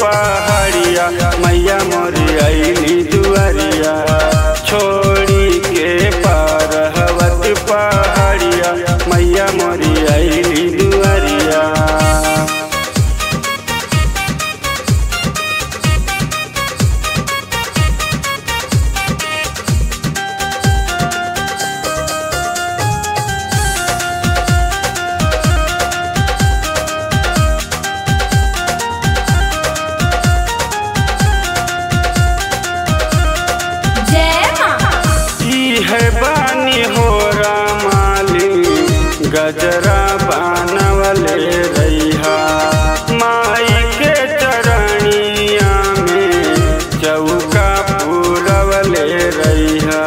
पहाड़िया मैया मोरी अली दुआरिया छोड़ी के पार हवत पहाड़िया मैया मोरी अली दुआरिया जय माँ ई है बानी हो रामाली गजरा बानवले रैहा माई के चरणिया में चौका पूरवले रैहा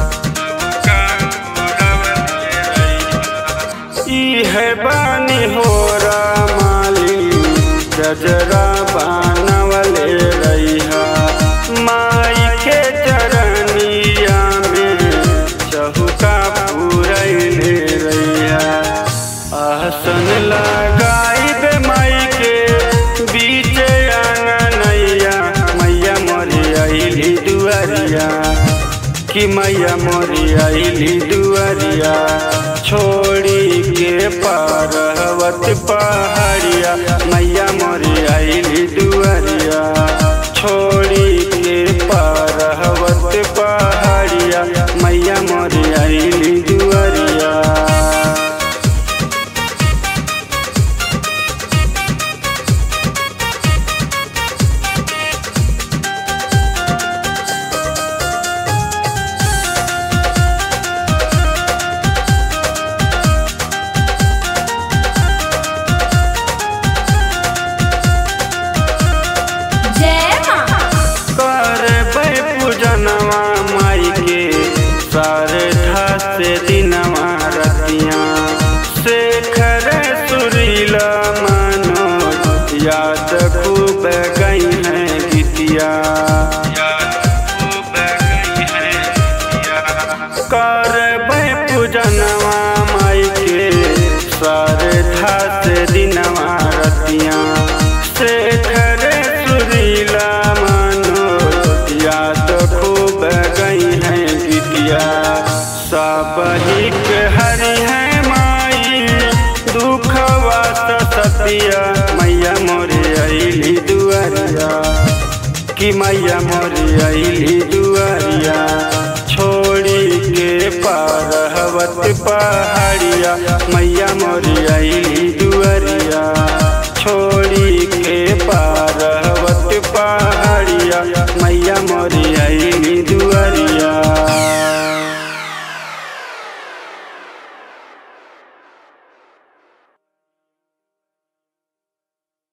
ई है बानी हो रामाली गजरा बानवले रैहा माई के चरणिया में चहुका पूरैले रैया आसन लगाई बे माई के बीच आंगनैया मैया मोरी अली दुआरिया कि मैया मोरी अली दुआरिया छोड़ी के पार हवत पहाड़िया मैया मोरी अली दुआरिया छोड़ी के पार हवत पहाड़िया मैया मोरी अली दुआरिया जय माँ करबै पूजनवा माई के सारे ठासे दिनवा रतिया शेखर सुरीला मनोज याद खूब गई है गीतिया करबै पूजनवा माई के सारे ठासे दिनवा रतिया शेखर सुरीला मनोज याद खूब गई है गीतिया सबही के हरि है माई दुखवा सतिया मैया मोरे अली दुआरिया कि मैया मोरे अली दुआरिया छोड़ी के पार हवत पहाड़िया मैया मोरे अली दुआरिया छोड़ी के पार हवत पहाड़िया मैया मोरी